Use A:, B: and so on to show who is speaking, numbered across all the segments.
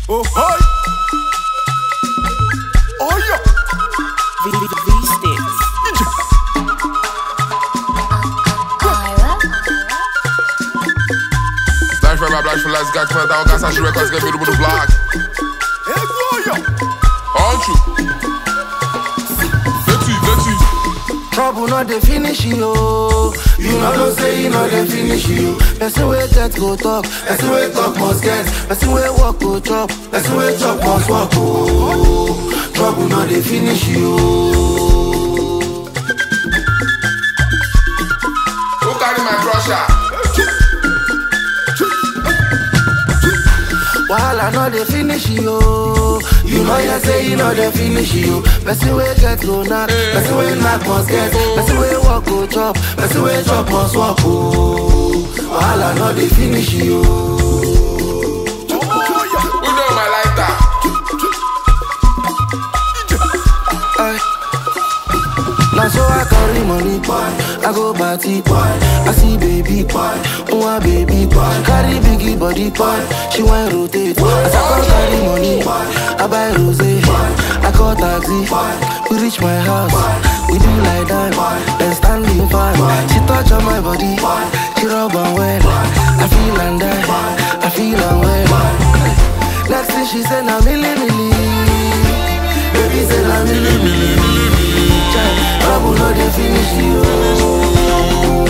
A: Oh, hi. Oh, yeah.
B: V V V sticks.
C: Black for black for let's get come down, gas and she records get me to the block.
A: Hey, boy, yeah.
C: Aren't you? Dirty, dirty.
D: Trouble not dey finish you. You know no say you know dey finish you. Person wey get go talk, person wey talk must get, person wey walk go chop, person wey chop must walk. Oh, trouble not dey finish you.
C: Who carry my crusher?
D: Wahala no dey finish you. You know you say you know dey finish you. Person wey get go knack, person wey knack must get, person wey walk go chop, person wey chop must walk. Oh, wahala no dey finish you.
A: Oh, yeah.
C: Who know my lighter?
D: Ay. Now so I carry money, boy. I go party, boy. I see baby, boy. One baby, boy. She carry biggie body, boy. She want rotate. As I come carry money, I buy rose. I call taxi. We reach my house. We do like that. Then standing fine. She touch on my body. She rub on well. I feel and die. I feel and well. Next thing she said, now milli milli. Baby said, now milli milli. Chai, Trouble no dey finish you.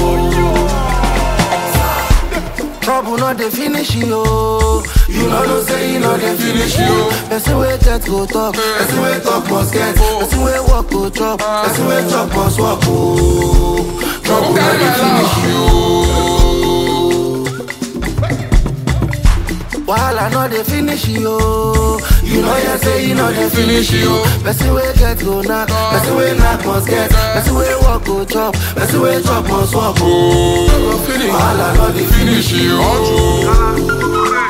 D: Trouble no dey finish you. You know no say you know dey finish you. Person wey get go talk, person wey talk must get, person wey walk go chop, person wey chop must walk. Oh, trouble
C: Who
D: no
C: carry
D: dey
C: my
D: finish
C: love?
D: you. Wahala no dey finish you. You know you say you know dey finish you. Person wey get go knack, person wey knack must get, person wey walk go chop, person wey chop must walk. Oh, wahala no dey finish you.
C: Aren't you?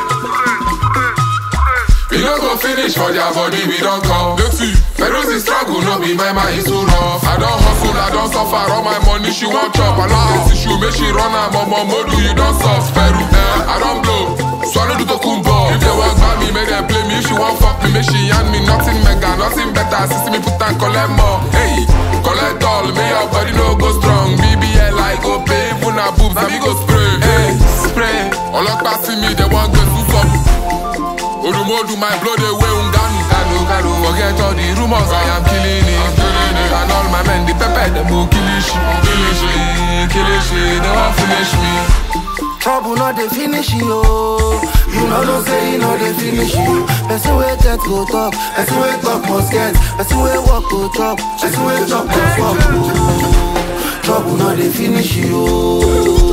C: We no go finish for their body, we don't come. Dirty. Pharaoh's is struggle, no be my mind is too rough. I don't hustle, I don't suffer, all my money she want chop. I love this issue, make she run her mama modu, you don't soft. Pharaoh, eh, I don't blow. Swallow the tokumbo. If they walk by me, make them play me. If she want fuck me, make she hand me nothing mega, nothing better. Sister me put and collect more. Hey, collect all, may your body no go strong. BBL I go pay, even a boobs, and me go spray. Hey, spray. All up see me, they want go to some. Odumodu, my blood away unganu Kanu, kanu Forget all the rumors, I am killing it I'm killing it And all my men, the pepper, them will kill it Kill it, kill it, they won't finish me
D: Trouble no dey finish you. You know no say you know dey finish you. Person wey get go talk, person wey talk must get, person wey walk go chop, person wey chop must walk. Oh, Trouble no dey finish you.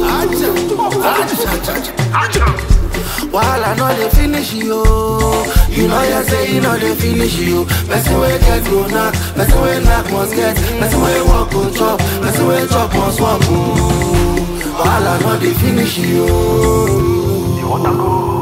D: Wahala no dey finish you. You know you say you know dey finish you. Person wey get go knack, person wey knack must get, person wey walk go chop, person wey chop must walk. Oh, Wahala no dey finish you.
E: You want to go?